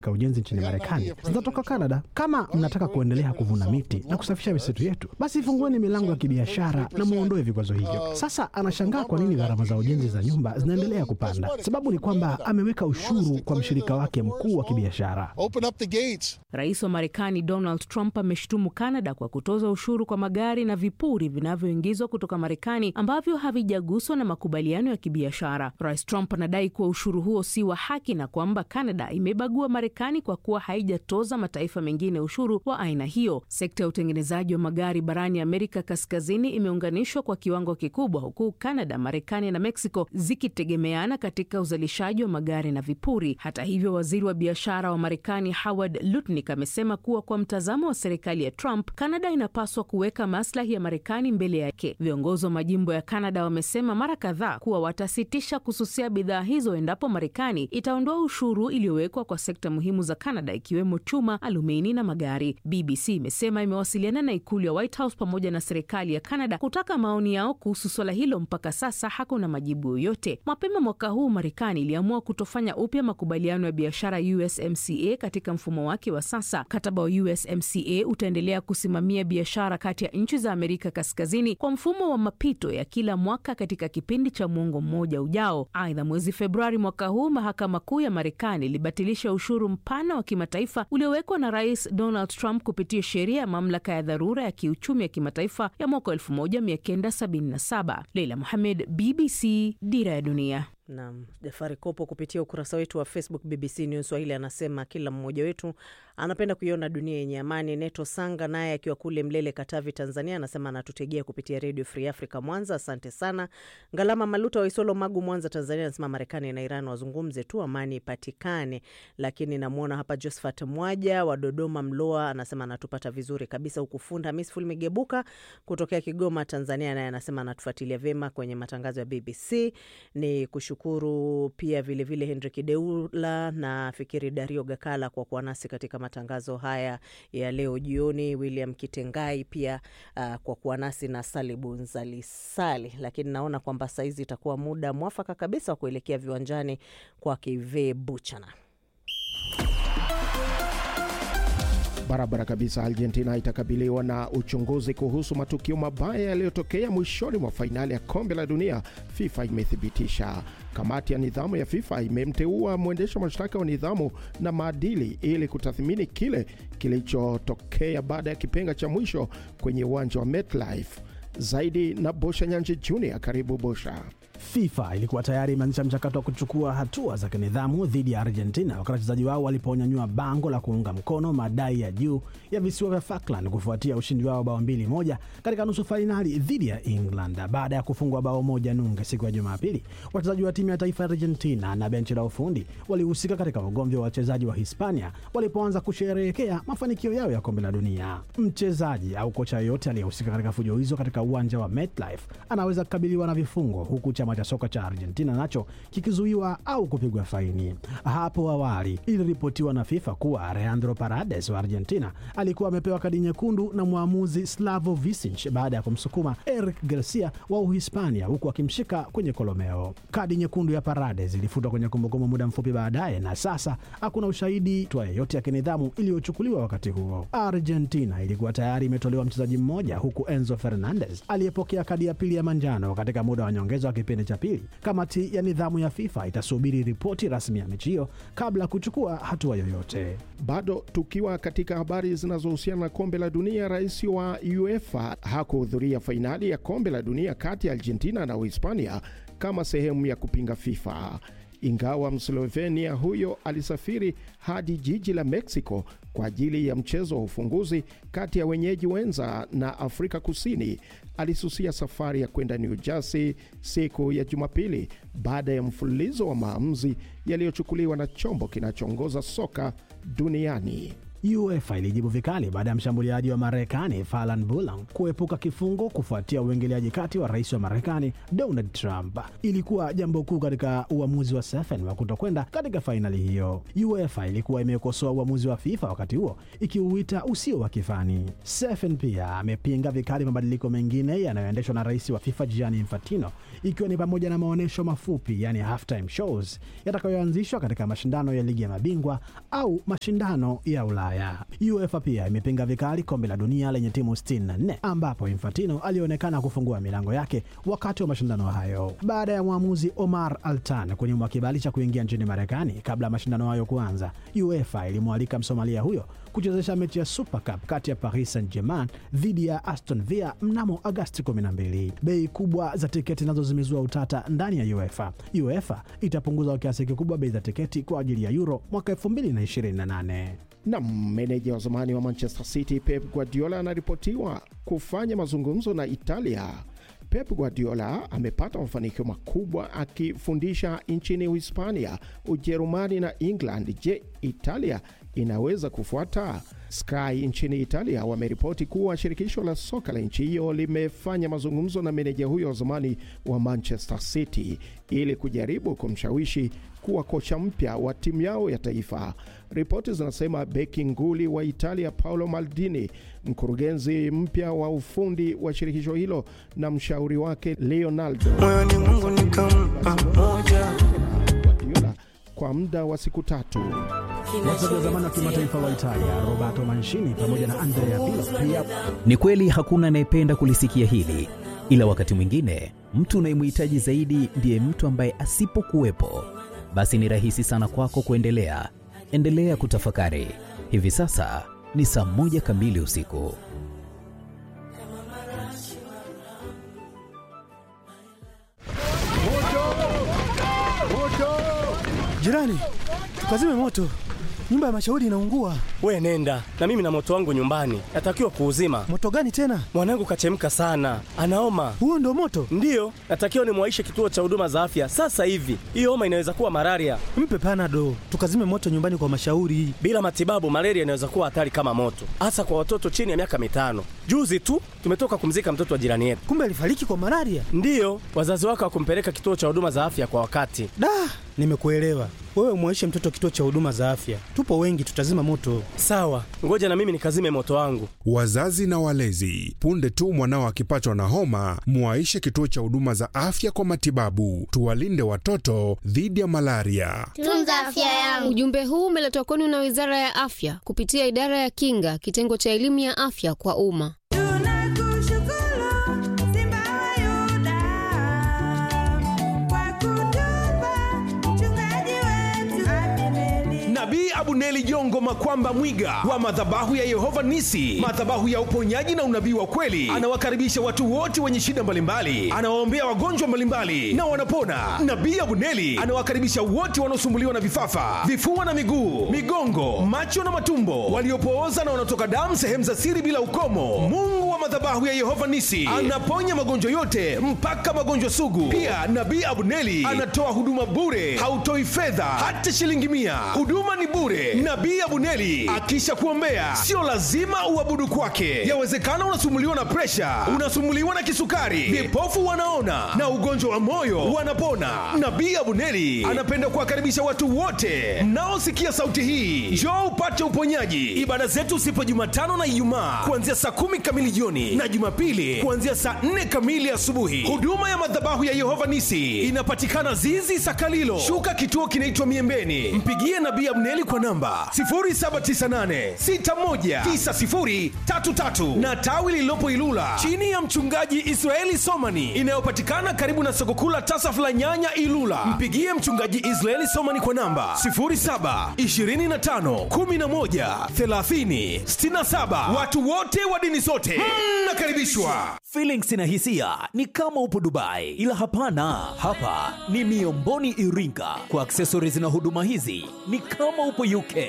ka ujenzi nchini Marekani zinatoka Canada. Kama mnataka kuendelea kuvuna miti na kusafisha misitu yetu, basi fungueni milango ya kibiashara na muondoe vikwazo hivyo. Sasa anashangaa kwa nini gharama za ujenzi za nyumba zinaendelea kupanda. Sababu ni kwamba ameweka ushuru kwa mshirika wake mkuu wa kibiashara. Rais wa Marekani Donald Trump ameshutumu Canada kwa kutoza ushuru kwa magari na vipuri vinavyoingizwa kutoka Marekani ambavyo havijaguswa na makubaliano ya kibiashara. Rais Trump anadai kuwa ushuru huo si wa haki na kwamba Canada imebagua Marekani kwa kuwa haijatoza mataifa mengine ushuru wa aina hiyo. Sekta ya utengenezaji wa magari barani Amerika Kaskazini imeunganishwa kwa kiwango kikubwa, huku Canada, Marekani na Mexico zikitegemeana katika uzalishaji wa magari na vipuri. Hata hivyo, waziri wa biashara wa Marekani Howard Lutnick amesema kuwa kwa mtazamo wa serikali ya Trump, Canada inapaswa kuweka maslahi ya Marekani mbele yake. Viongozi wa majimbo ya Canada wamesema mara kadhaa kuwa watasitisha kususia bidhaa hizo endapo Marekani itaondoa ushuru iliyowekwa kwa sekta muhimu za Canada ikiwemo chuma, alumini na magari. BBC imesema imewasiliana na ikulu ya White House pamoja na serikali ya Canada kutaka maoni yao kuhusu swala hilo. Mpaka sasa hakuna majibu yoyote. Mapema mwaka huu Marekani iliamua kutofanya upya makubaliano ya biashara USMCA katika mfumo wake wa sasa. Mkataba wa USMCA utaendelea kusimamia biashara kati ya nchi za Amerika Kaskazini kwa mfumo wa mapito ya kila mwaka katika kipindi cha mwongo mmoja ujao. Aidha, mwezi Februari mwaka huu mahakama kuu ya Marekani ilibatilisha ushuru mpana wa kimataifa uliowekwa na Rais Donald Trump kupitia sheria ya mamlaka ya dharura ya kiuchumi ya kimataifa ya mwaka 1977. Leila Mohamed, BBC, Dira ya Dunia. Naam, Jafari Kopo kupitia ukurasa wetu wa Facebook BBC News Swahili anasema kila mmoja wetu anapenda kuiona dunia yenye amani. Neto Sanga naye akiwa kule Mlele, Katavi, Tanzania anasema anatutegea kupitia Radio Free Africa Mwanza. Asante sana. Ngalama Maluta wa Isolo, Magu, Mwanza, Tanzania anasema Marekani na Iran wazungumze tu, amani ipatikane. Lakini namwona hapa Josephat Mwaja wa Dodoma, Mloa anasema anatupata vizuri kabisa, huku Funda Hamis Fulmigebuka kutokea Kigoma, Tanzania naye anasema anatufuatilia vyema kwenye matangazo ya BBC. Ni kushukuru pia vilevile Henrik Deula na Fikiri Dario Gakala kwa kuwa nasi katika matangazo haya ya leo jioni, William Kitengai pia uh, kwa kuwa nasi na Salibu Nzalisali. Lakini naona kwamba saizi itakuwa muda mwafaka kabisa wa kuelekea viwanjani kwa Kive Buchana. Barabara kabisa. Argentina itakabiliwa na uchunguzi kuhusu matukio mabaya yaliyotokea mwishoni mwa fainali ya kombe la dunia, FIFA imethibitisha. Kamati ya nidhamu ya FIFA imemteua mwendesha mashtaka wa nidhamu na maadili ili kutathmini kile kilichotokea baada ya kipenga cha mwisho kwenye uwanja wa MetLife. Zaidi na Bosha Nyanji Junior. Karibu Bosha. FIFA ilikuwa tayari imeanzisha mchakato wa kuchukua hatua za kinidhamu dhidi ya Argentina wakati wachezaji wao waliponyanyua bango la kuunga mkono madai ya juu ya visiwa vya Falkland kufuatia ushindi wao bao mbili moja katika nusu fainali dhidi ya England baada ya kufungwa bao moja nunge siku ya Jumapili. Wachezaji wa timu ya taifa ya Argentina na benchi la ufundi walihusika katika ugomvi wa wachezaji wa Hispania walipoanza kusherehekea mafanikio yao ya kombe la dunia. Mchezaji au kocha yoyote aliyehusika katika fujo hizo katika uwanja wa MetLife anaweza kukabiliwa na vifungo huku chama cha soka cha Argentina nacho kikizuiwa au kupigwa faini. Hapo awali iliripotiwa na FIFA kuwa Leandro Paredes wa Argentina alikuwa amepewa kadi nyekundu na mwamuzi Slavo Visic baada ya kumsukuma Eric Garcia wa Uhispania huku akimshika kwenye kolomeo. Kadi nyekundu ya Paredes ilifutwa kwenye kumbukumbu muda mfupi baadaye, na sasa hakuna ushahidi twa yeyote ya kinidhamu iliyochukuliwa wakati huo. Argentina ilikuwa tayari imetolewa mchezaji mmoja, huku Enzo Fernandez aliyepokea kadi ya pili ya manjano katika muda wa nyongeza wa kipindi cha pili. Kamati ya nidhamu ya FIFA itasubiri ripoti rasmi ya mechi hiyo kabla ya kuchukua hatua yoyote. Bado tukiwa katika habari zinazohusiana na kombe la dunia, rais wa UEFA hakuhudhuria fainali ya kombe la dunia kati ya Argentina na Uhispania kama sehemu ya kupinga FIFA. Ingawa Mslovenia huyo alisafiri hadi jiji la Mexico kwa ajili ya mchezo wa ufunguzi kati ya wenyeji wenza na Afrika Kusini, alisusia safari ya kwenda New Jersey siku ya Jumapili baada ya mfululizo wa maamuzi yaliyochukuliwa na chombo kinachoongoza soka duniani. UEFA ilijibu vikali baada ya mshambuliaji wa Marekani Falan Bulang kuepuka kifungo kufuatia uingiliaji kati wa rais wa Marekani Donald Trump. Ilikuwa jambo kuu katika uamuzi wa Sefen wa kutokwenda katika fainali hiyo. UEFA ilikuwa imekosoa uamuzi wa FIFA wakati huo ikiuita usio wa kifani. Sefen pia amepinga vikali mabadiliko mengine yanayoendeshwa na rais wa FIFA Gianni Infantino, ikiwa ni pamoja na maonyesho mafupi, yani halftime shows yatakayoanzishwa katika mashindano ya ligi ya mabingwa au mashindano ya Ulaya. UEFA pia imepinga vikali kombe la dunia lenye timu 64 ambapo Infantino alionekana kufungua milango yake wakati wa mashindano hayo. Baada ya mwamuzi Omar Altan kunyimwa kibali cha kuingia nchini Marekani kabla ya mashindano hayo kuanza, UEFA ilimwalika Msomalia huyo kuchezesha mechi ya Super Cup kati ya Paris Saint-Germain dhidi ya Aston Villa mnamo Agasti 12. Bei kubwa za tiketi nazo zimezua utata ndani ya UEFA. UEFA itapunguza kwa kiasi kikubwa bei za tiketi kwa ajili ya Euro mwaka 2028. Na meneja wa zamani wa Manchester City Pep Guardiola anaripotiwa kufanya mazungumzo na Italia. Pep Guardiola amepata mafanikio makubwa akifundisha nchini Uhispania, Ujerumani na England. Je, Italia inaweza kufuata? Sky nchini Italia wameripoti kuwa shirikisho la soka la nchi hiyo limefanya mazungumzo na meneja huyo wa zamani wa Manchester City ili kujaribu kumshawishi kuwa kocha mpya wa timu yao ya taifa. Ripoti zinasema beki nguli wa Italia Paolo Maldini, mkurugenzi mpya wa ufundi wa shirikisho hilo na mshauri wake Leonardo moyoni Mungu nikampa moja Guardiola kwa muda wa siku tatu. Wachezaji wa zamani wa kimataifa wa Italia Roberto Mancini pamoja na Andrea Pirlo pia Ni kweli hakuna anayependa kulisikia hili, ila wakati mwingine mtu unayemhitaji zaidi ndiye mtu ambaye asipokuwepo, basi ni rahisi sana kwako kuendelea. Endelea kutafakari. Hivi sasa ni saa moja kamili usiku. Jirani, tukazime moto, nyumba ya mashauri inaungua. We nenda na mimi na moto wangu nyumbani, natakiwa kuuzima. Moto gani tena? Mwanangu kachemka sana, anaoma. Huo ndo moto? Ndiyo, natakiwa nimwaishe kituo cha huduma za afya sasa hivi. Hiyo homa inaweza kuwa malaria. Mpe panado, tukazime moto nyumbani kwa mashauri. Bila matibabu, malaria inaweza kuwa hatari kama moto, hasa kwa watoto chini ya miaka mitano. Juzi tu tumetoka kumzika mtoto wa jirani yetu. Kumbe alifariki kwa malaria. Ndiyo, wazazi wake hawakumpeleka kituo cha huduma za afya kwa wakati. Da, nimekuelewa. Wewe mwaishe mtoto kituo cha huduma za afya, tupo wengi, tutazima moto. Sawa, ngoja na mimi nikazime moto wangu. Wazazi na walezi, punde tu mwanao akipatwa na homa, mwaishe kituo cha huduma za afya kwa matibabu. Tuwalinde watoto dhidi ya malaria. Tunza afya yangu. Ujumbe huu umeletwa kwenu na Wizara ya Afya kupitia Idara ya Kinga, kitengo cha elimu ya afya kwa umma. Nabii Abuneli Jongo Makwamba Mwiga wa madhabahu ya Yehova Nisi, madhabahu ya uponyaji na unabii wa kweli, anawakaribisha watu wote wenye shida mbalimbali, anawaombea wagonjwa mbalimbali na wanapona. Nabii Abuneli anawakaribisha wote wanaosumbuliwa na vifafa, vifua na miguu, migongo, macho na matumbo, waliopooza na wanaotoka damu sehemu za siri bila ukomo. Mungu wa madhabahu ya Yehova Nisi anaponya magonjwa yote mpaka magonjwa sugu. Pia Nabii Abuneli anatoa huduma bure, hautoi fedha hata shilingi mia. Huduma ni bure. Nabii Abuneli akisha kuombea, sio lazima uabudu kwake. Yawezekana unasumuliwa na presha, unasumuliwa na kisukari, vipofu wanaona na ugonjwa wa moyo wanapona. Nabii Abuneli anapenda kuwakaribisha watu wote mnaosikia sauti hii, njoo upate uponyaji. Ibada zetu sipo Jumatano na Ijumaa kuanzia saa kumi kamili jioni na Jumapili kuanzia saa nne kamili asubuhi. Huduma ya madhabahu ya Yehova Nisi inapatikana Zizi Sakalilo, shuka kituo kinaitwa Miembeni. Mpigie Nabii Abneli kwa namba 0798619033 na tawi lililopo Ilula chini ya mchungaji Israeli Somani inayopatikana karibu na soko kuu la Tasaf la Nyanya Ilula. Mpigie mchungaji Israeli Somani kwa namba 0725113067. Watu wote wa dini zote mnakaribishwa. Feelings na hisia ni kama upo Dubai, ila hapana, hapa ni Miomboni Iringa. Kwa accessories na huduma hizi ni kama upo UK.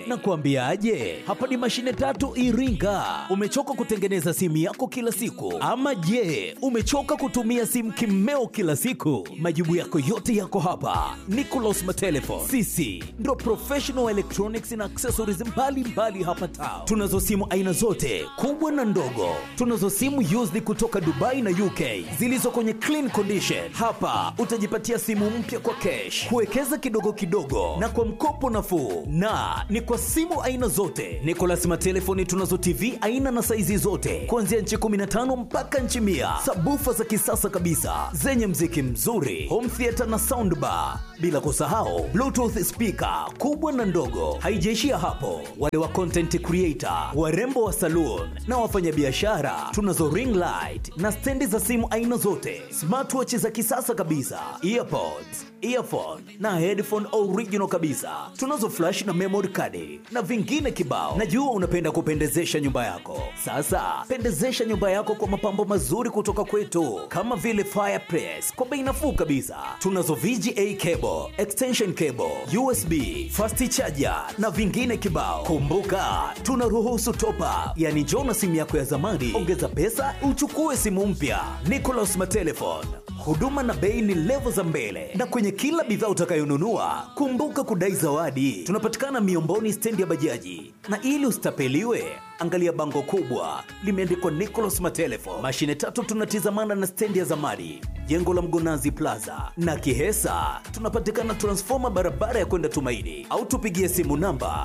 na kuambiaje, hapa ni mashine tatu Iringa. Umechoka kutengeneza simu yako kila siku, ama je, umechoka kutumia simu kimeo kila siku? Majibu yako yote yako hapa. Nicolas Matelefon, sisi ndo professional electronics na accessories mbalimbali mbali hapa town. Tunazo simu aina zote kubwa na ndogo. Tunazo simu used kutoka Dubai na UK zilizo kwenye clean condition. Hapa utajipatia simu mpya kwa cash, kuwekeza kidogo kidogo na kwa mkopo nafuu, na ni kwa simu aina zote. Nicolas Matelefoni tunazo TV aina na saizi zote kuanzia nchi 15 mpaka nchi mia, sabufa za kisasa kabisa zenye mziki mzuri, home theater na soundbar, bila kusahau bluetooth speaker kubwa na ndogo. Haijaishia hapo, wale wa content creator, warembo wa saloon na wafanyabiashara, tunazo ring light na stendi za simu aina zote, smartwatch za kisasa kabisa, earpods, earphone na headphone original kabisa. Tunazo flash na memory card na vingine kibao. Najua unapenda kupendezesha nyumba yako. Sasa pendezesha nyumba yako kwa mapambo mazuri kutoka kwetu, kama vile fireplace kwa bei nafuu kabisa. Tunazo VGA cable, extension cable, USB, fast charger na vingine kibao. Kumbuka tunaruhusu top up, yani njoo na simu yako ya zamani, ongeza pesa uchukue simu mpya. Nicolas Matelefon, huduma na bei ni levo za mbele, na kwenye kila bidhaa utakayonunua kumbuka kudai zawadi. Tunapatikana Miomboni, stendi ya bajaji, na ili usitapeliwe angalia bango kubwa limeandikwa Nicolas Matelefon. Mashine tatu tunatizamana na stendi ya zamani, jengo la Mgonazi Plaza na Kihesa. Tunapatikana transfoma barabara ya kwenda Tumaini, au tupigie simu namba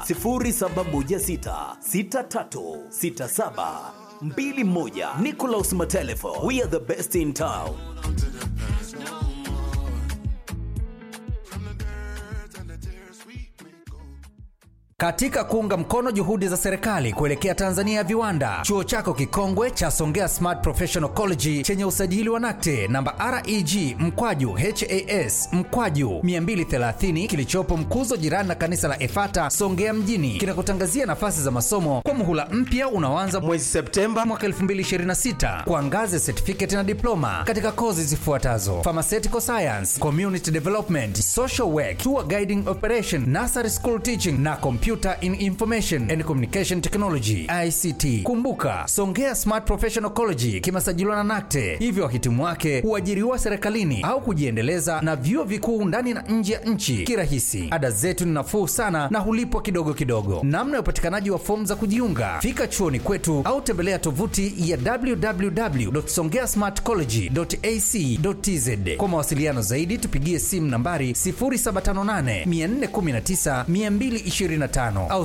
0716636721. Nicolas Matelefon, we are the best in town. Katika kuunga mkono juhudi za serikali kuelekea Tanzania ya viwanda, chuo chako kikongwe cha Songea Smart Professional College chenye usajili wa NACTE namba REG mkwaju HAS mkwaju 230 kilichopo Mkuzo, jirani na kanisa la Efata Songea mjini, kinakutangazia nafasi za masomo kwa muhula mpya unaoanza mwezi Septemba mwaka 2026 kwa ngazi ya certificate na diploma katika kozi zifuatazo: pharmaceutical science, community development, social work, tour guiding operation, nursery school teaching na Computer in Information and Communication Technology ICT. Kumbuka, Songea Smart Professional College kimesajiliwa na NACTE, hivyo wahitimu wake huajiriwa serikalini au kujiendeleza na vyuo vikuu ndani na nje ya nchi kirahisi. Ada zetu ni nafuu sana na hulipwa kidogo kidogo. Namna ya upatikanaji wa fomu za kujiunga, fika chuoni kwetu au tembelea tovuti ya www.songeasmartcollege.ac.tz. Kwa mawasiliano zaidi tupigie simu nambari 0758 419 225 au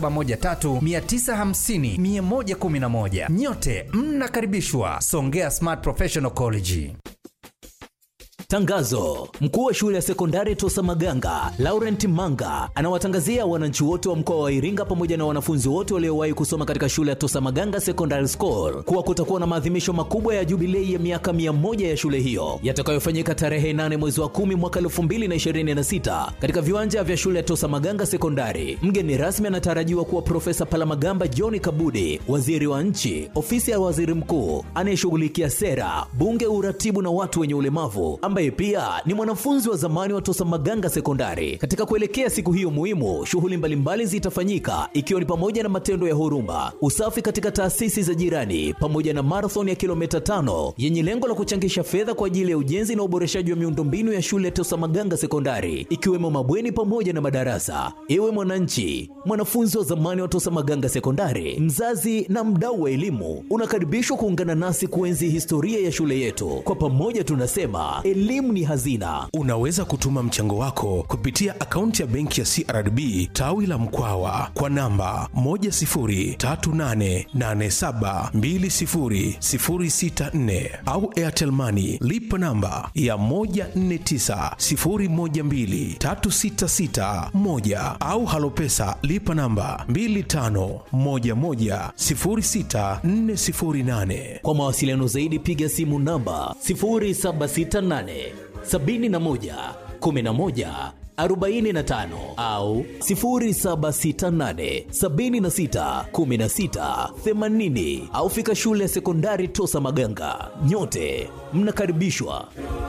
0713950111. Nyote mnakaribishwa Songea Smart Professional College. Tangazo: mkuu wa shule ya sekondari Tosa Maganga Laurent Manga anawatangazia wananchi wote wa mkoa wa Iringa pamoja na wanafunzi wote waliowahi kusoma katika shule ya Tosa Maganga Secondary School kuwa kutakuwa na maadhimisho makubwa ya jubilei ya miaka mia moja ya shule hiyo yatakayofanyika tarehe 8 mwezi wa 10 mwaka 2026 katika viwanja vya shule ya Tosa Maganga Sekondari. Mgeni rasmi anatarajiwa kuwa Profesa Palamagamba John Kabudi, waziri wa nchi, ofisi ya waziri mkuu anayeshughulikia sera, bunge, uratibu na watu wenye ulemavu ambaye pia ni mwanafunzi wa zamani wa Tosa Maganga Sekondari. Katika kuelekea siku hiyo muhimu, shughuli mbalimbali zitafanyika ikiwa ni pamoja na matendo ya huruma, usafi katika taasisi za jirani, pamoja na marathon ya kilomita tano yenye lengo la kuchangisha fedha kwa ajili ya ujenzi na uboreshaji wa miundombinu ya shule ya Tosa Maganga Sekondari, ikiwemo mabweni pamoja na madarasa. Ewe mwananchi, mwanafunzi wa zamani wa Tosa Maganga Sekondari, mzazi na mdau wa elimu, unakaribishwa kuungana nasi kuenzi historia ya shule yetu. Kwa pamoja tunasema elimu ni hazina. Unaweza kutuma mchango wako kupitia akaunti ya benki ya CRDB tawi la Mkwawa kwa namba 10388720064 au Airtel Money lipa namba ya 1490123661 au Halopesa lipa namba 25110648. Kwa mawasiliano zaidi piga simu namba 0768 71 11 45 au 0768 76 16 80 au fika shule ya sekondari Tosa Maganga. Nyote mnakaribishwa.